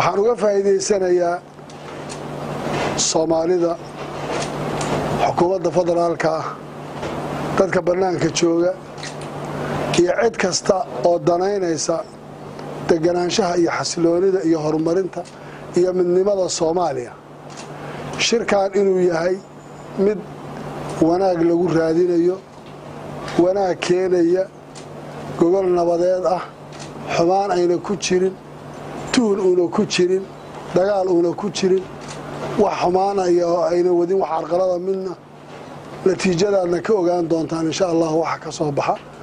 waxaan uga faa'iidaysanayaa soomaalida xukuumadda federaalka ah dadka bannaanka jooga iyo cid kasta oo danaynaysa deganaanshaha iyo xasiloonida iyo horumarinta iyo midnimada soomaaliya shirkan inuu yahay mid wanaag lagu raadinayo wanaag keenaya gogol nabadeed ah xumaan ayna ku jirin tuhun uuna ku jirin dagaal uuna ku jirin wax xumaanaya oo ayna wadin wax carqalada midna natiijadaadna ka ogaan doontaan insha allah waxa ka soo baxa